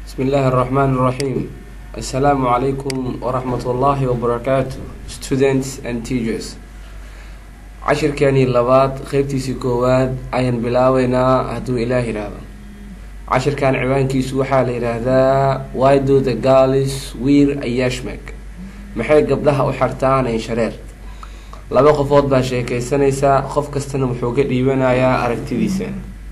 بسم الله الرحمن الرحيم السلام عليكم ورحمة الله وبركاته students and teachers cashirkeenii labaad qeybtiisii koowaad ayaan bilaabeynaa hadduu ilaah yidhaahdo cashirkan ciwaankiisu waxaa la yidhaahdaa why do the girls wear a yashmak maxay gabdhaha u xartaan inshareer laba qofood baa sheekeysanaysaa qof kastana wuxuu ka dhiibanayaa aragtidiisa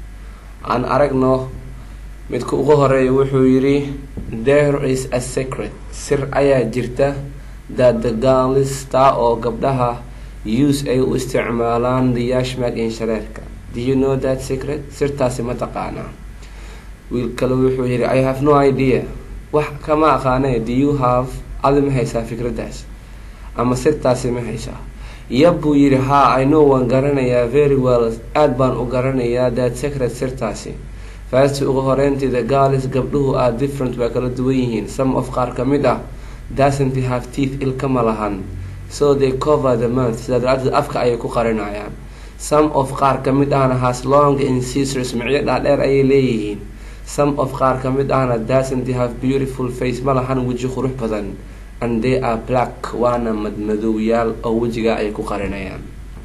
aan aragno midka ugu horeeya wuxuu yidhi there is a secret sir ayaa jirta that the girls taa oo gabdhaha use ay u isticmaalaan the yashmak inshareerka do you know that secret sirtaasi ma taqaanaa wiil kale wuxuu yidhi i have no idea wax kama aqaane do you have adi ma haysaa fikraddaas ama sirtaasi ma haysaa yab buu yidhi ha i know waan garanayaa very well aada baan u garanayaa that secret sirtaasi faasti ugu horeyntii the girls gabdhuhu are different waa kala duwan yihiin some of qaar ka mid ah doesn't have teeth ilka ma lahan so they cover the mouth sidaa daraadeed afka ayay ku qarinayaan some of qaar ka mid ahna has long incisors micyo dhaadheer ayay leeyihiin some of qaar ka mid ahna doesn't have beautiful face ma lahan weji qurux badan and they are black waana madmadowyaal oo wejiga ay ku qarinayaan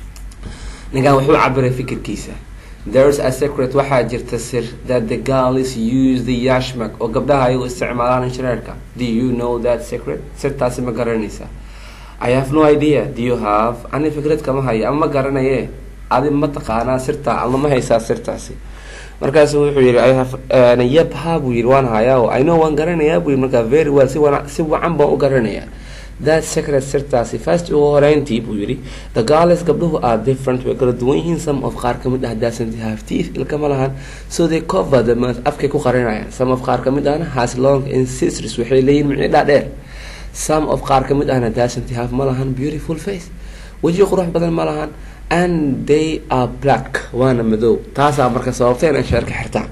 ninkan wuxuu cabiray fikirkiisa there's a secret waxaa jirta sir that the girls use the yashmak oo gabdhaha ayagu isticmaalaan inshareerka do you know that secret sirtaasi ma garanaysa i have no idea do you have ani fikrad kama hayo ama ma garanaye adi ma taqaanaa sirtaa ama ma haysaa sirtaasi markaasu wuxuu yihi i have yab ha buu yihi waan hayaa i know waan garanayaa buu yihi markaa very well si wana si wacan baan u garanayaa that secret sirtaasi first ugu horeyntii buu yihi the girls gabdhuhu are different way kala duwan yihiin some of qaar kamid ah doesn't have teeth ilka ma lahan so they cover the mouth afkay ku qarinayaan some of qaar kamid ahna has long incisors waxay leeyihin micno dhaadheer some of qaar kamid ahna doesn't have ma lahan beautiful face weji qurux badan ma lahan and they are black waana madow taasaa marka sababtay in anshaarka xirtaan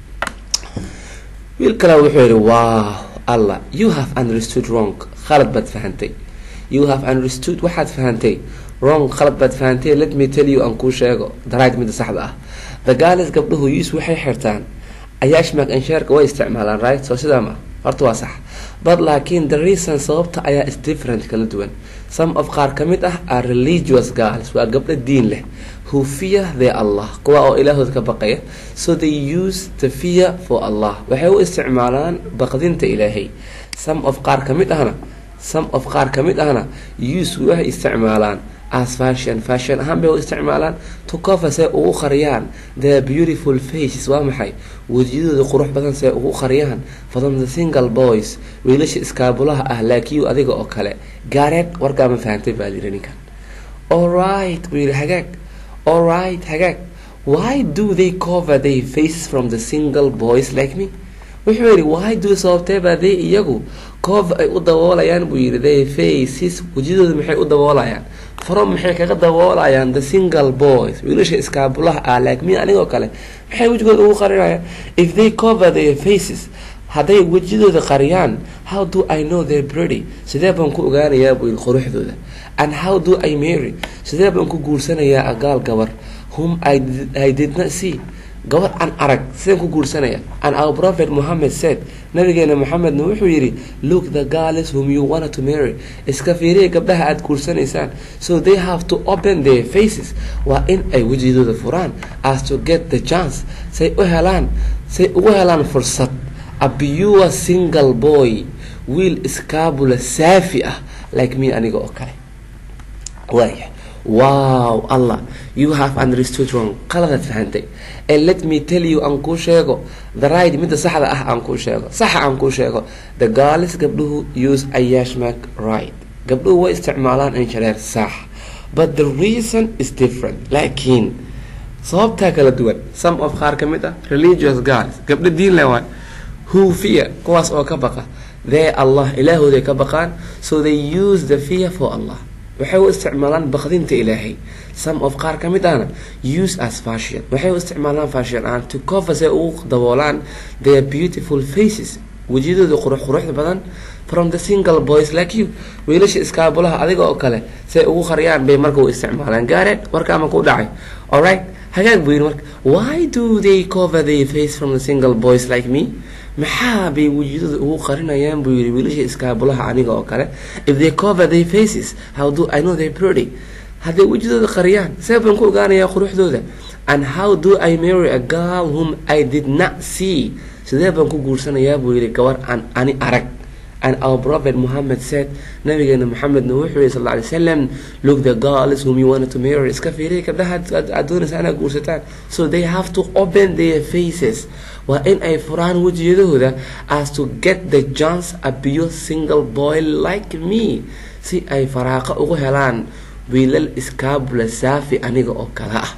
wiil kale wuxuu yihi wow allah you have understood wrong khalad baad fahantay you have understood waxaad fahantay wrong khalad baad fahantay let me tell you aan kuu sheego darayd midda saxda ah the girls gabdhuhu use waxay xirtaan ayaashmak anshaarka way isticmaalaan right soo sidaa ma horta waa sax but laakiin the reason sababta ayaa is different kala duwan some of qaar ka mid ah are religious girls waa gabdho diin leh who fear their allah kuwa oo ilaahood ka baqaya so they use the fear for allah waxay u isticmaalaan baqdinta ilaahay some of qaar ka mid ahna some of qaar ka mid ahna use waxay isticmaalaan as fashion fashion ahaan bay u isticmaalaan to cover say ugu qariyaan their beautiful faces waa maxay wejiyadooda qurux badan say ugu qariyaan from the single boys wiilasha iskaabulaha ah laakiyu adiga oo kale gaareed warkaa ma fahantay baa yiri ninkan alright buu yihi hagaag alright hagaag why do they cover their faces from the single boys like me wuxuu yihi why do sababtee baa they iyagu cover ay u daboolayaan buu yihi their faces wejiyadooda maxay u daboolayaan from maxay kaga daboolayaan the single boys wiilasha iskaabulaha ah like me anigoo kale maxay wejigooda ugu qarinayaan if they cover their faces hadday wejidooda qariyaan how do i know their pretty sidee baan ku ogaanayaa buu yihi quruxdooda and how do i marry sidee baan ku guursanayaa agaal gabar whom I did, i did not see gabar aan arag sideen ku guursanaya and our prophet mohammed said nabigeena moxamedna wuxuu yidhi look the girls whom you wanted to marry iska fiiriya gabdhaha aada guursanaysaan so they have to open their faces waa in ay wejidooda furaan as to get the chance say u helaan say ugu helaan fursad a pure single boy wiil iskaabula saafi ah like me aniga oo kale waaya wow allah you have understood wrong qaladaad fahantay and let me tell you aan kuu sheego the right midda saxda ah aan kuu sheego saxa aan kuu sheego the girls gabdhuhu use ayashmak right gabdhuhu way isticmaalaan inshareer sax but the reason is different laakiin sababtaa kala duwan some of qaar ka mid ah religious girls gabdho diin le waay who fear kuwaas oo ka baqa they allah ilaahooday ka baqaan so they use the fear for allah waxay u isticmaalaan baqdinta ilaahay some of qaar ka mid ahna use as fashion waxay u isticmaalaan fashion ahaan to cover say ugu daboolaan their beautiful faces wejiyadooda qurux quruxda badan from the single boys like you wiilasha iskaabulaha adiga oo kale say ugu qariyaan bay marka u isticmaalaan gaareed warkaama ku dhacay alright hagaag buu yidhi marka why do they cover their face from the single boys like me maxaa bay wejidada ugu qarinayaan buu yidhi wiilasha iskaabulaha aniga oo kale if they cover their faces how do i know they pretty hadday wejidooda qariyaan see baan ku ogaanayaa quruxdooda and how do i marry a girl whom i did not see sidee baan ku guursanayaa buu yidhi gabar aan ani arag and our prophet Muhammad said nabigeena Muhammedna wuxuu yihi sal lla alay wasalam look the girls whom you wanted to marry iska fiiriya gabdhaha aad doonaysa inaad guursataan so they have to open their faces waa in ay furaan wejiyadahooda as to get the chance a pure single boy like me si ay faraaqa ugu helaan wiilal iskaabula saafi aniga oo kale ah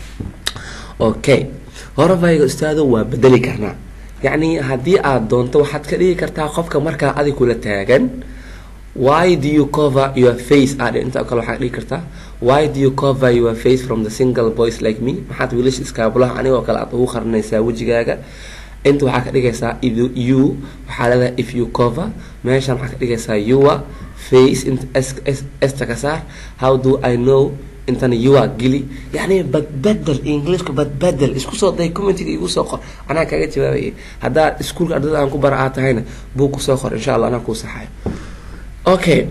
okay horabayga ustaado waa bedeli karnaa yacni haddii aada doonto waxaad ka dhigi kartaa qofka markaa adig kula taagan why do you cover your face aad inta kale waxaad dhigi kartaa why do you cover your face from the single boys like me maxaad wiilasha iskaabulaha anigoo kale aad ugu qarinaysaa wejigaaga inta waxaa ka dhigaysaa you waxaa leedahay if you cover meeshan waxaa ka dhigaysaa your face inta esta ka saar how do i know intana yuwa geli yani badbedel englishka badbedel isku soo day commentiga igu soo qor anaa kaga jawaabayay haddaad iskuulka ardada aan ku bara aad tahayna buu kusoo qor insha allah anaa kuu saxayo okay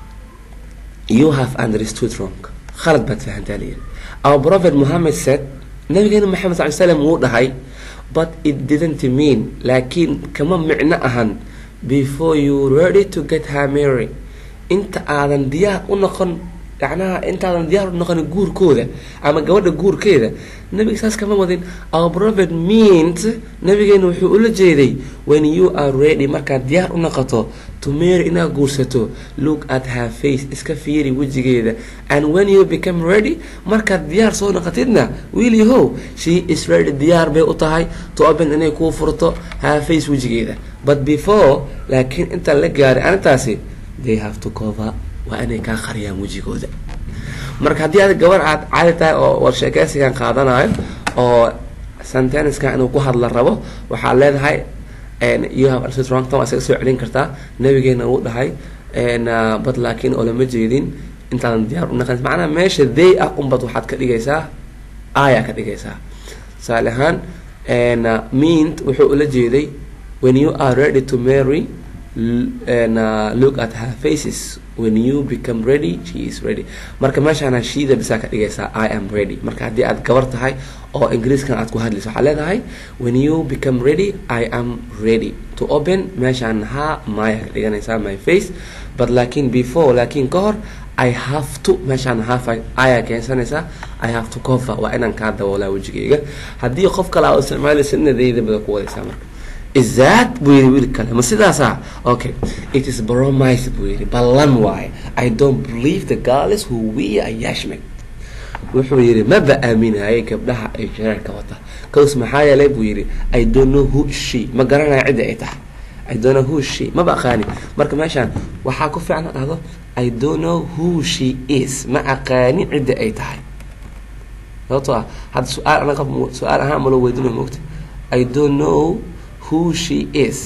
you have understood wrong khalad baad fahantaa layiri our prophet muhammad said nabigeena maxamed sal slam wuu dhahay but it didn't mean laakiin kama micno ahan before you ready to get her mary inta aadan diyaar u noqon yacnaha intaadan diyaar u noqonin guurkooda ama gabadha guurkeeda nabiga saas kama wadin our prophet meant nabigeena wuxuu ula jeeday when you are ready markaad diyaar u noqoto to mary inaad guursato look at her face iska fiiri wejigeeda and when you become ready markaad diyaar soo noqotidna wiil yahow she is ready diyaar bay u tahay to open inay kuu furto her face wejigeeda but before laakiin intaan la gaarin arintaasi they have to cover waa inay kaa qariyaan wejigooda marka haddii aad gabar aad caadi tahay oo war sheekeysigan qaadanayo oo senteniskan inuu ku hadla rabo waxaad leedahay you have understood wrong time waa isaga soo celin kartaa nabigeena uu dhahay bad laakiin oo lama jeedin intaadan diyaar u naqan macnaha meesha they ah unbad waxaad ka dhigaysaa aya ka dhigaysaa tusaale ahaan meant wuxuu ula jeeday when you are ready to marry and uh, look at her faces when you become ready she is ready marka meeshaana shiida bisaa ka dhigaysaa i am ready marka haddii aad gabar tahay oo ingiriiskan aad ku hadlayso waxaad leedahay when you become ready i am ready to open meeshaan ha maya ka dhiganaysaa my face but laakiin before laakiin ka hor i have to meeshaan half ayaa keensanaysaa i have to cover waa inaan kaa daboolaa wejigayga haddii qof kale aa isticmaalaysa inadayda bada ku wadaysaa marka is that buu yidhi wiil kale ma sidaasa okay it is bromise buu yidhi ballan waaye i don't believe the girls who wear a yashmik wuxuu yidhi maba aaminayay gabdhaha ay shareerka wata cause maxaa yeelay buu yidhi i don't know who she ma garanayo cidda ay tahay i don't know who she maba aqaani marka meeshaan waxaa ku fiican dhahdo i don't know who she is ma aqaani cidda ay tahay sababtoo ah hadda su-aal anaga su-aal ahaan malo weydinayo moogta i don't know who she is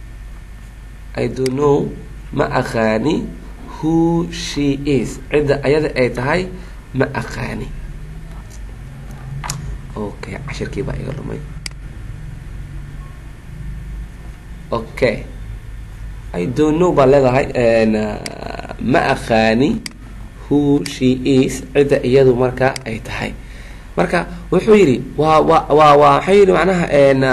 i don't know ma aqaani who she is cidda ayada ay tahay ma aqaani okay cashirkii baa iga lumay okay i don't know baa leedahay ma aqaani who she is cidda iyadu marka ay tahay marka wuxuu yidhi waa wa waa waa waxay yidhi macnaha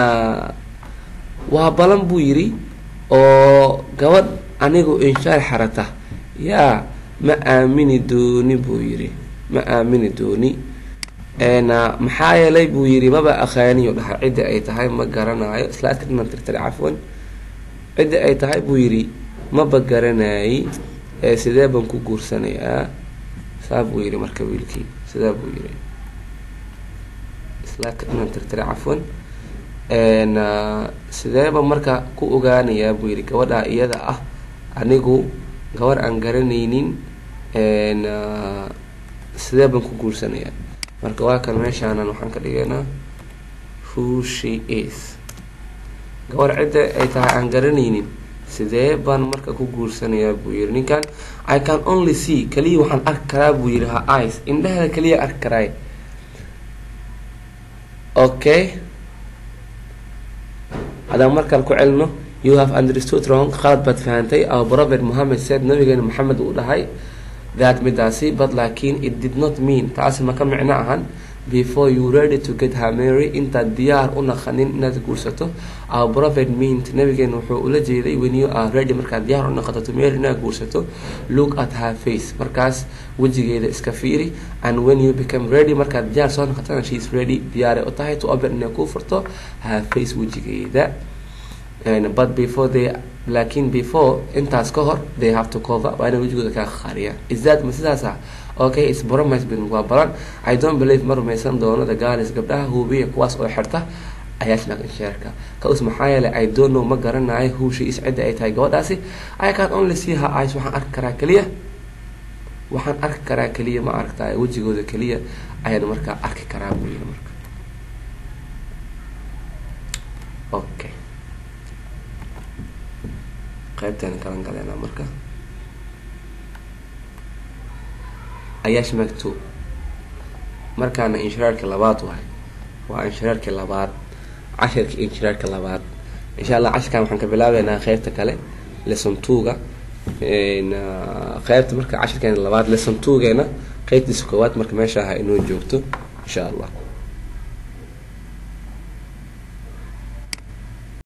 waa balan buu yidhi oo gabadh anigu inshaar xarata yaa ma aamini dooni buu yidhi ma aamini dooni maxaa yeelay buu yidhi maba aqaaniyo dhahay cidda ay tahay ma garanayo islaadka dhinan tirtire cafwan cidda ay tahay buu yidhi maba garanaayi sidee baan ku guursanayaa saa buu yidhi marka wiilkii sidaa buu yidhi islaadka dhinan tirtire cafwan sideeba marka ku ogaanayaa buu yidhi gabadhaa iyada ah anigu gabar aan garanaynin sidee baan ku guursanayaa marka waa kan meeshaanan waxaan ka dhigaynaa who she is gabar cidda ay tahay aan garanaynin sidee baan marka ku guursanayaa buu yidhi ninkan i can only see kaliya waxaan arki karaa buu yidhi ha ice indhaheeda kaliya arki karaay okay haddaan markaan ku celino you have understood wrong khalad baad fahantay our prophet mohammed said nabigeena maxamed uu dhahay that midaasi but laakiin it did not mean taasi maka micno ahan before you ready to get her mary intaad diyaar u naqanin inaad guursato our prophet meant nabigeena wuxuu ula jeeday when you are ready markaad diyaar u naqato to mary inaad guursato look at her face markaas wejigeeda iska fiiri and when you become ready markaad diyaar soo noqotana she is ready diyaaray u tahay to open inay kuu furto her face wejigeeda but before they laakiin before intaas ka hor they have to cover waa inay wejigooda kaa qariyaan is that ma sidaasa okay it's promise bin waa balan i don't believe ma rumaysan doono the girls gabdhaha hubiya kuwaas oo xirta ayaashnak inshaarka kaus maxaa yeelay i don't know ma garanayo who she is cidda ay tahay gabadhaasi i can only see her eyes waxaan arki karaa keliya waxaan arki karaa keliya ma aragtay wejigooda keliya ayaan markaa arki karaa buu yiri marka okay qaybtaan kalan galeynaa marka ayaash maktub markaana inshiraarka labaad wahay waa inshiraarka labaad cashirka inshiraarka labaad insha allah cashirkan waxaan ka bilaabeynaa qeybta kale lesson two-ga qeybta marka cashirkeena labaad lesson two-geena qeybtiisa koowaad marka meesha aha inoo joogto insha allah